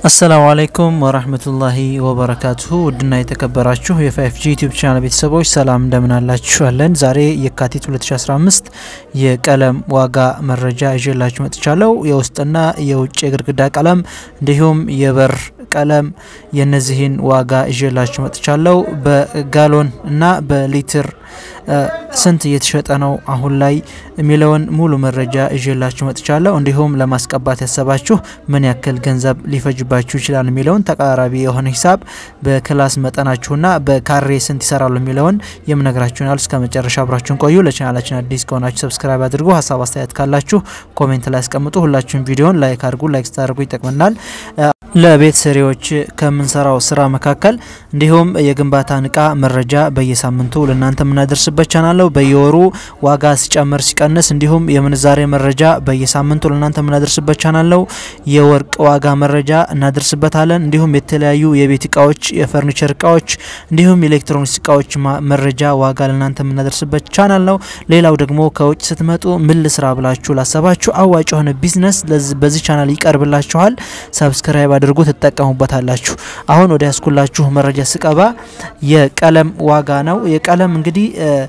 አሰላሙ አለይኩም ወራህመቱላሂ ወበረካቱሁ ውድና የተከበራችሁ የፋይፍ ጂ ዩቲዩብ ቻናል ቤተሰቦች ሰላም እንደምን አላችኋለን? ዛሬ የካቲት 2015 የቀለም ዋጋ መረጃ ይዤላችሁ መጥቻለሁ። የውስጥና የውጭ የግድግዳ ቀለም እንዲሁም የበር ቀለም የነዚህን ዋጋ ይዤላችሁ መጥቻለሁ። በጋሎን እና በሊትር ስንት እየተሸጠ ነው አሁን ላይ የሚለውን ሙሉ መረጃ ይዤላችሁ መጥቻለሁ። እንዲሁም ለማስቀባት ያሰባችሁ ምን ያክል ገንዘብ ሊፈጅባችሁ ይችላል የሚለውን ተቀራራቢ የሆነ ሂሳብ በክላስ መጠናችሁና በካሬ ስንት ይሰራሉ የሚለውን የምነግራችሁናል። እስከ መጨረሻ አብራችሁን ቆዩ። ለቻናላችን አዲስ ከሆናችሁ ሰብስክራይብ አድርጉ። ሀሳብ አስተያየት ካላችሁ ኮሜንት ላይ ያስቀምጡ። ሁላችሁም ቪዲዮን ላይክ አድርጉ። ላይክ ስታደርጉ ይጠቅመናል። ለቤት ሰሪዎች ከምንሰራው ስራ መካከል እንዲሁም የግንባታን እቃ መረጃ በየሳምንቱ ለእናንተ የምናደርስበት ቻናል ነው። በየወሩ ዋጋ ሲጨምር ሲቀንስ፣ እንዲሁም የምንዛሬ መረጃ በየሳምንቱ ለእናንተ የምናደርስበት ቻናል ነው። የወርቅ ዋጋ መረጃ እናደርስበታለን። እንዲሁም የተለያዩ የቤት እቃዎች፣ የፈርኒቸር እቃዎች እንዲሁም የኤሌክትሮኒክስ እቃዎች መረጃ ዋጋ ለእናንተ የምናደርስበት ቻናል ነው። ሌላው ደግሞ ከውጭ ስትመጡ ምን ልስራ ብላችሁ ላሰባችሁ አዋጭ የሆነ ቢዝነስ በዚህ ቻናል ይቀርብላችኋል። ሰብስክራይብ አድርጉ፣ ትጠቀሙበታላችሁ። አሁን ወደ ያስኩላችሁ መረጃ ስቀባ የቀለም ዋጋ ነው። የቀለም እንግዲህ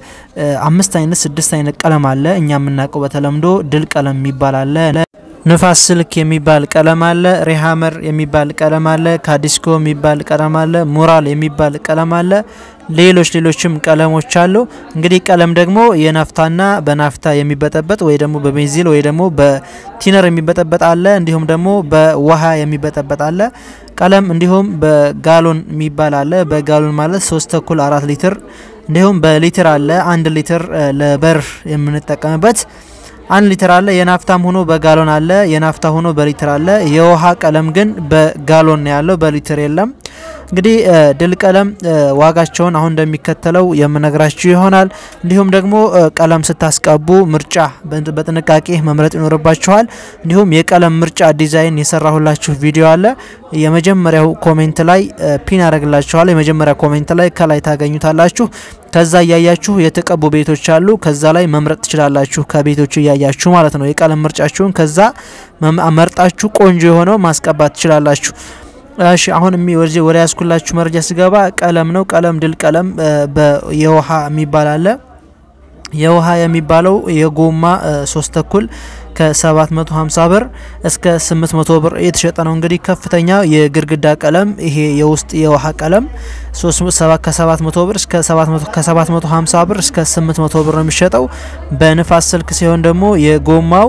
አምስት አይነት ስድስት አይነት ቀለም አለ። እኛ የምናውቀው በተለምዶ ድል ቀለም የሚባል አለ። ንፋስ ስልክ የሚባል ቀለም አለ። ሪሃመር የሚባል ቀለም አለ። ካዲስኮ የሚባል ቀለም አለ። ሙራል የሚባል ቀለም አለ። ሌሎች ሌሎችም ቀለሞች አሉ። እንግዲህ ቀለም ደግሞ የናፍታና በናፍታ የሚበጠበጥ ወይ ደግሞ በቤንዚል ወይ ደግሞ በቲነር የሚበጠበጥ አለ። እንዲሁም ደግሞ በውሃ የሚበጠበጥ አለ ቀለም። እንዲሁም በጋሎን የሚባል አለ። በጋሎን ማለት ሶስት ተኩል አራት ሊትር እንዲሁም በሊትር አለ። አንድ ሊትር ለበር የምንጠቀምበት አንድ ሊትር አለ። የናፍታም ሆኖ በጋሎን አለ። የናፍታ ሆኖ በሊትር አለ። የውሃ ቀለም ግን በጋሎን ነው ያለው፣ በሊትር የለም። እንግዲህ ድል ቀለም ዋጋቸውን አሁን እንደሚከተለው የምነግራችሁ ይሆናል። እንዲሁም ደግሞ ቀለም ስታስቀቡ ምርጫ በጥንቃቄ መምረጥ ይኖርባችኋል። እንዲሁም የቀለም ምርጫ ዲዛይን የሰራሁላችሁ ቪዲዮ አለ። የመጀመሪያው ኮሜንት ላይ ፒን ያደርግላችኋል። የመጀመሪያ ኮሜንት ላይ ከላይ ታገኙታላችሁ። ከዛ እያያችሁ የተቀቡ ቤቶች አሉ። ከዛ ላይ መምረጥ ትችላላችሁ። ከቤቶቹ እያያችሁ ማለት ነው። የቀለም ምርጫችሁን ከዛ መርጣችሁ ቆንጆ የሆነው ማስቀባት ትችላላችሁ። እሺ አሁን ወደ ያስኩላችሁ መረጃ ስገባ ቀለም ነው። ቀለም ድል ቀለም የውሃ የሚባል አለ። የውሃ የሚባለው የጎማ ሶስት ተኩል ከ750 ብር እስከ 800 ብር የተሸጠ ነው። እንግዲህ ከፍተኛ የግድግዳ ቀለም ይሄ የውስጥ የውሃ ቀለም ከ700 ብር እስከ 750 ብር እስከ 800 ብር ነው የሚሸጠው። በንፋስ ስልክ ሲሆን ደግሞ የጎማው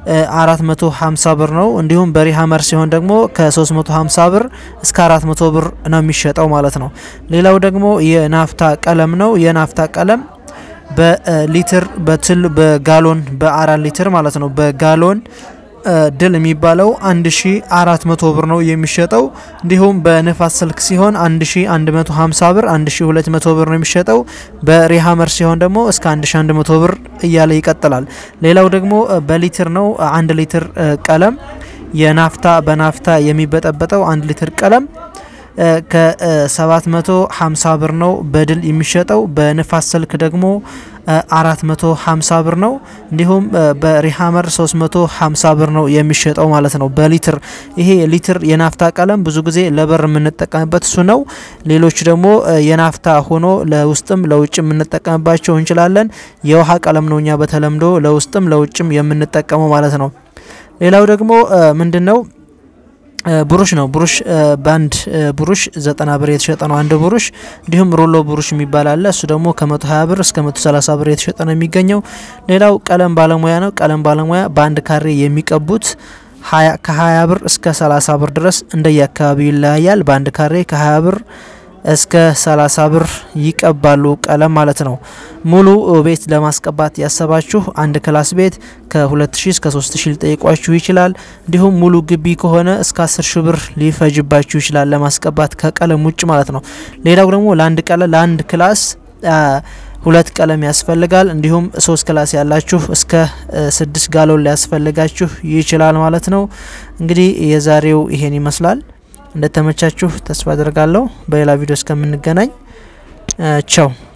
450 ብር ነው። እንዲሁም በሪሃመር ሲሆን ደግሞ ከ350 ብር እስከ 400 ብር ነው የሚሸጠው ማለት ነው። ሌላው ደግሞ የናፍታ ቀለም ነው። የናፍታ ቀለም በሊትር በትል በጋሎን በአራት ሊትር ማለት ነው። በጋሎን ድል የሚባለው 1400 ብር ነው የሚሸጠው። እንዲሁም በንፋስ ስልክ ሲሆን 1150 ብር 1200 ብር ነው የሚሸጠው። በሪሃመር ሲሆን ደግሞ እስከ 1100 ብር እያለ ይቀጥላል። ሌላው ደግሞ በሊትር ነው። አንድ ሊትር ቀለም የናፍታ በናፍታ የሚበጠበጠው አንድ ሊትር ቀለም ከ750 ብር ነው በድል የሚሸጠው። በንፋስ ስልክ ደግሞ 450 ብር ነው። እንዲሁም በሪሃመር 350 ብር ነው የሚሸጠው ማለት ነው በሊትር። ይሄ ሊትር የናፍታ ቀለም ብዙ ጊዜ ለበር የምንጠቀምበት እሱ ነው። ሌሎች ደግሞ የናፍታ ሆኖ ለውስጥም ለውጭ የምንጠቀምባቸው እንችላለን። የውሃ ቀለም ነው እኛ በተለምዶ ለውስጥም ለውጭም የምንጠቀመው ማለት ነው። ሌላው ደግሞ ምንድን ነው ብሩሽ ነው። ብሩሽ በአንድ ብሩሽ ዘጠና ብር የተሸጠ ነው አንድ ብሩሽ። እንዲሁም ሮሎ ብሩሽ የሚባል አለ። እሱ ደግሞ ከመቶ ሀያ ብር እስከ መቶ ሰላሳ ብር የተሸጠ ነው የሚገኘው። ሌላው ቀለም ባለሙያ ነው። ቀለም ባለሙያ በአንድ ካሬ የሚቀቡት ከሀያ ብር እስከ ሰላሳ ብር ድረስ እንደየ አካባቢው ይለያያል። በአንድ ካሬ ከሀያ ብር እስከ 30 ብር ይቀባሉ ቀለም ማለት ነው። ሙሉ ቤት ለማስቀባት ያሰባችሁ አንድ ክላስ ቤት ከ2000 እስከ 3000 ሊጠይቋችሁ ይችላል። እንዲሁም ሙሉ ግቢ ከሆነ እስከ 10 ሺህ ብር ሊፈጅባችሁ ይችላል ለማስቀባት ከቀለም ውጭ ማለት ነው። ሌላው ደግሞ ለአንድ ቀለም ለአንድ ክላስ ሁለት ቀለም ያስፈልጋል። እንዲሁም ሶስት ክላስ ያላችሁ እስከ ስድስት ጋሎን ሊያስፈልጋችሁ ይችላል ማለት ነው። እንግዲህ የዛሬው ይሄን ይመስላል። እንደተመቻችሁ ተስፋ አድርጋለሁ። በሌላ ቪዲዮ እስከምንገናኝ ቻው።